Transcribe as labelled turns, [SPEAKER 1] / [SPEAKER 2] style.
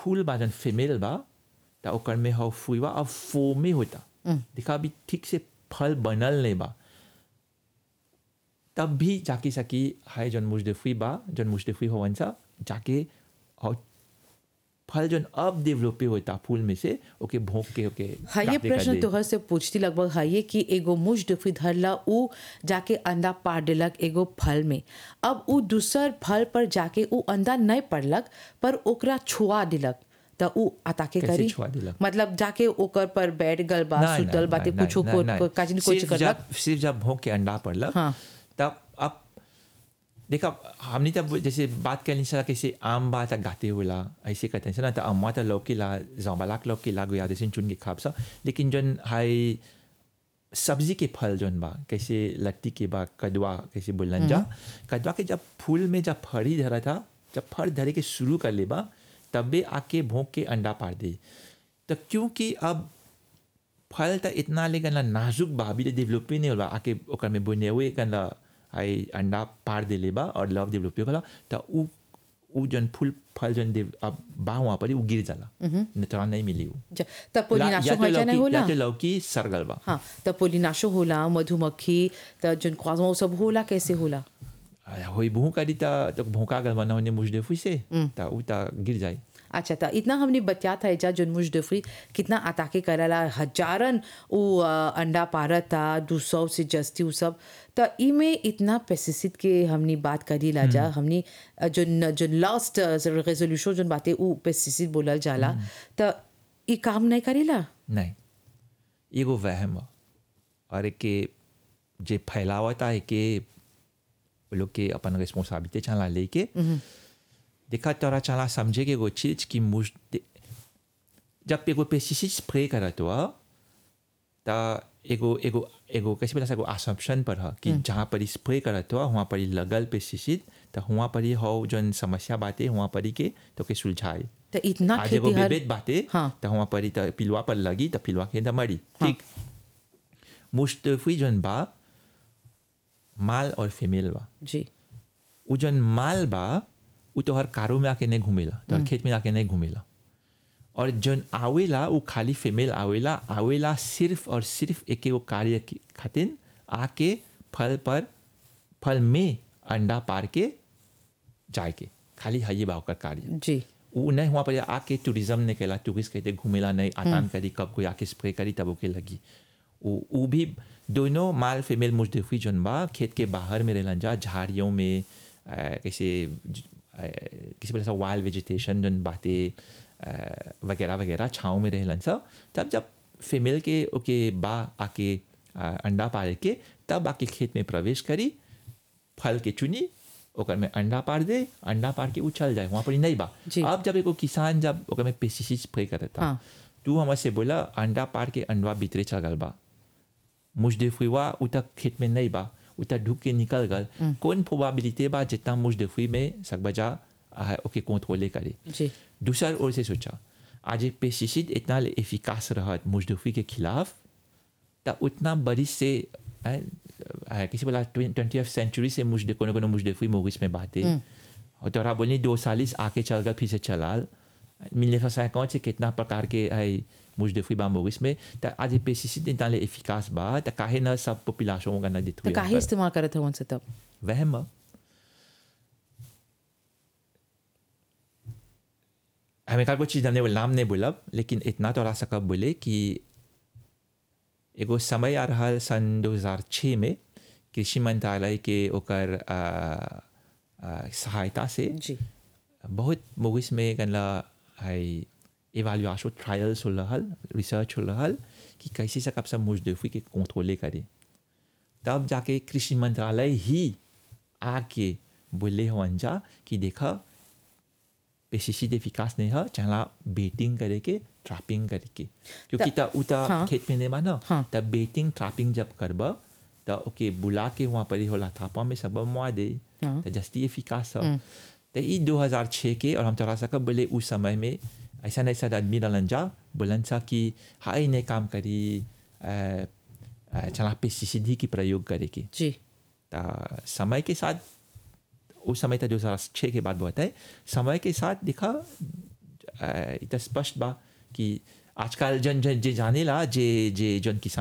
[SPEAKER 1] फूल बा जन फीमेल बा त ओकर में हो फुइवा अब फोमे होता देखा अभी ठीक से फल बनल नहीं बा तब भी जाके सकी हाय जन मुजदफी बा जन मुजदफी होवन सा जाके और फल जन अब डेवलप होता फूल में से ओके भोंक के ओके
[SPEAKER 2] हाँ ये
[SPEAKER 1] प्राप्ति कर
[SPEAKER 2] प्रश्न
[SPEAKER 1] दे।
[SPEAKER 2] तोहर से पूछती लगभग है ये कि एगो मुझ डफी धरला उ जाके अंडा पार देलक एगो फल में अब उ दूसर फल पर जाके उ अंडा नहीं पड़लक पर ओकरा छुआ दिलक त उ अताके
[SPEAKER 1] कैसे
[SPEAKER 2] करी
[SPEAKER 1] छुआ दिलक?
[SPEAKER 2] मतलब जाके ओकर पर बैठ गल बा
[SPEAKER 1] नहीं,
[SPEAKER 2] सुतल
[SPEAKER 1] नहीं,
[SPEAKER 2] बाते
[SPEAKER 1] नहीं,
[SPEAKER 2] कुछो
[SPEAKER 1] नहीं,
[SPEAKER 2] को
[SPEAKER 1] नहीं।
[SPEAKER 2] को- काजिन कुछ
[SPEAKER 1] सिर्फ
[SPEAKER 2] करलक
[SPEAKER 1] जब सिर्फ जब भोंक के अंडा पड़लक
[SPEAKER 2] हाँ।
[SPEAKER 1] तब अब देखा हमने तब जैसे बात करनी सर कैसे आम बात गाते हुला ऐसे कहते हैं ना तो अम्मा तो लौकीला जौबलाक लौकीला गुया जैसे चुन के खाप सा लेकिन जन हाई सब्जी के फल जौन बा कैसे लट्टी के बा कदवा कैसे बोलन जा कदवा के जब फूल में जब फड़ी धरा था जब फड़ धरे के शुरू कर ले बा तबे आके भोंक के अंडा पार दे तो क्योंकि अब फल त इतना ले गना नाजुक बा अभी डेवलप नहीं होला आके ओकर में बुने हुए गना आई अंडा पार दे ले बा और लव डेवलप होला त उ उ जन फूल फल जन दे अब बा वहाँ पर उ गिर जाला नेतरा नहीं मिली उ
[SPEAKER 2] ज- त पोलिनाशो
[SPEAKER 1] या तो
[SPEAKER 2] होइजा नहीं
[SPEAKER 1] लौकी
[SPEAKER 2] होला
[SPEAKER 1] या तो लौकी सरगल बा
[SPEAKER 2] हाँ त पोलिनाशो होला मधुमक्खी त जन ख्वाजमा वो सब होला कैसे होला
[SPEAKER 1] आ, होई भूख करी त तो भूखा गल बना होने मुझदे फुसे त उ त गिर जाए
[SPEAKER 2] अच्छा था इतना हमने बतिया था एजा जो मुजदफरी कितना अताके करला हजारन उ अ, अंडा पारत था दो सौ से जस्ती उ सब तो ई में इतना पेस्टिसाइड के हमने बात करी ला जा हमने अ, जो न- जो लास्ट रेजोल्यूशन जो बातें उ पेस्टिसाइड बोलल जाला तो ई काम नहीं करेला
[SPEAKER 1] नहीं एगो वहम बा और के जे फैलावता है के वो लोग के अपन रिस्पॉन्सिबिलिटी चला लेके देखा तोरा चला समझे के एगो चीज की मुझ जब एगो पेस्टिसाइड स्प्रे करत हुआ त एगो एगो एगो कैसे बोला एगो असम्पशन पर है कि जहाँ पर स्प्रे करत हुआ वहाँ पर ही लगल पेस्टिसाइड तो वहाँ पर ही हो जन समस्या बातें वहाँ पर ही के तो के सुलझाए
[SPEAKER 2] तो इतना
[SPEAKER 1] आज एगो
[SPEAKER 2] खेती हर
[SPEAKER 1] विभेद बाटे
[SPEAKER 2] हाँ।
[SPEAKER 1] तो वहाँ पर ही तो पिलवा पर लगी तो पिलवा के अंदर मरी ठीक मुस्तफी जन बा माल और फीमेल बा
[SPEAKER 2] जी
[SPEAKER 1] उ जन माल बा उ तो हर कारो में आके नहीं घूमेला तो हर खेत में आके नहीं घूमेला और जन आवेला उ खाली फीमेल आवेला आवेला सिर्फ और सिर्फ एक एगो कार्य की खातिर आके फल पर फल में अंडा पार के जाए के खाली है बा ओकर कार्य
[SPEAKER 2] जी
[SPEAKER 1] उ नहीं वहाँ पर आके टूरिज्म नहीं कैला टूरिस्ट कहते घूमेला नहीं आतान करी कब कोई आके स्प्रे करी तब ओके लगी उ उ भी दोनों माल फीमेल मुजदफी जन बा खेत के बाहर में रहलन जा झाड़ियों में अ, कैसे ज- अ, किसी तरह से वाइल्ड वेजिटेशन जन बातें अ, वगैरह वगैरह छाँव में रहलन सब तब जब फीमेल के ओके बा आके अ, अंडा पारे के तब आके खेत में प्रवेश करी फल के चुनी ओकर में अंडा पार दे अंडा पार के उछल जाए वहाँ पर ही नहीं बा
[SPEAKER 2] जी।
[SPEAKER 1] अब जब एगो किसान जब ओकर में पेस्टिसाइड स्प्रे करता
[SPEAKER 2] हाँ।
[SPEAKER 1] तू हमसे बोला अंडा पार के अंडवा भीतरे चल गल बा मुजदफुआ उ तक खेत में नहीं बा उ तक ढुक के निकल गल कौन प्रोबेबिलिटी बा जितना मुजदफुई में सकबजा आ, ओके कंट्रोले करे
[SPEAKER 2] जी
[SPEAKER 1] दूसर ओर से सोचा आज ये पेस्टिसाइड इतना एफिकास रहत मुजदफी के खिलाफ त उतना बरिश से आ, आ, किसी बोला ट्वेंटी सेंचुरी से मुझे कोनो कोनो मुजदफी मोगिस में बातें और तोरा बोलनी दो सालिस आके चल गल फिर से चलाल मिलने का कौन से कितना प्रकार के है मुजदफी बा मोगिस में त आज ये पेस्टिसाइड इतना एफिकास बा त काहे न सब पॉपुलेशन का न
[SPEAKER 2] तो काहे इस्तेमाल करत हवन से तब
[SPEAKER 1] वहम बा। हमें का कुछ चीज़ हमने वो नाम नहीं बोला लेकिन इतना तो रहा सकब बोले कि एगो समय आ रहा सन 2006 में कृषि मंत्रालय के ओकर आ, आ, सहायता से
[SPEAKER 2] जी
[SPEAKER 1] बहुत मोगिस में गनला है इवाल्युएशन ट्रायल्स हो रहल रिसर्च हो रहल कि कैसे सकब सब मुजदफी के कंट्रोले करे तब जाके कृषि मंत्रालय ही आके बोले हवन जा कि देखा पेस्टिसाइड एफिकास नहीं है चला बेटिंग करे के ट्रैपिंग करे के क्योंकि
[SPEAKER 2] त-
[SPEAKER 1] तब उता
[SPEAKER 2] हाँ।
[SPEAKER 1] खेत में नहीं माना
[SPEAKER 2] हाँ।
[SPEAKER 1] तब बेटिंग ट्रैपिंग जब करब तो ओके बुला के वहाँ पर ही होला थापा में सब मुआ दे
[SPEAKER 2] हाँ।
[SPEAKER 1] तो जस्ती एफिकास है तो ई 2006 के और हम तोरा सा कब बोले उस समय में ऐसा ऐसा आदमी रहलन जा बोलन सा कि हाई ने काम करी अ, अ, चला पेस्टिसाइड ही की प्रयोग करे के
[SPEAKER 2] जी
[SPEAKER 1] त समय के साथ उस समय था दो हजार छः के बाद बहुत है समय के साथ देखा इत स्पष्ट बा कि आजकल जन जन जे जानेला जे जे जन किसान